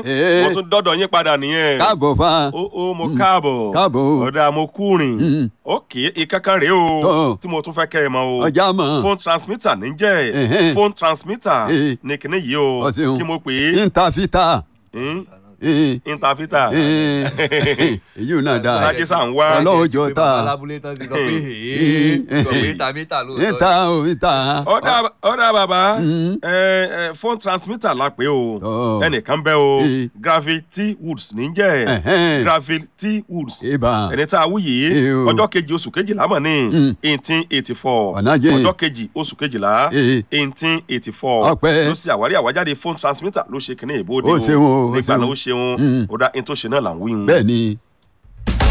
Ee. mo tún dọ́dọ̀ yín padà nìyẹn. káàbọ̀ fa. ó ó mo káàbọ̀. káàbọ̀ o. ọ̀dà mo kúrin. Mm. ókè ìkankan rèé o Tọ́. tí mo tún fẹ́ kẹ́ ẹ mọ̀ o. ọjà mọ̀. phone transmitter ní jẹ́ Ẹ̀hẹ́n. phone transmitter Ee. ní kíní yìí o Ọ ṣeun. kí mo pè é ntàfità. Hmm? Ee. interpreter. Ee. èyí ò náà dáa. sáájú sá ń wá. ọlọ́wọ́ jọ pé ta. bàbá alábúlé tán ti sọ pé èé sọ pé mítà mítà lóòótọ́ níta o níta. ọ̀dà ọ̀dà bàbá Mm. ẹ, ẹ, phone transmitter la pè o Tọ́. ẹnìkan bẹ́ o Ee. gravity woods ní jẹ́ Ẹ̀hẹ́n. gravity woods ibà. ẹni tá a wú yìí Ee o. ọjọ́ kejì oṣù kejìlá mọ̀ ní Mm. eighteen eighty four Ọ̀nà jẹ́. ọjọ́ kejì oṣù kejìlá Ee. eighteen eighty four Ọpẹ́. ló ṣe àwárí àwájáde phone transmitter ló ṣe kíní ìbòde Ó ṣeun o, ó nígbà ṣeun. náà ó ṣeun Mm. ó dá ní tó ṣe náà là ń wí. bẹ́ẹ̀ ni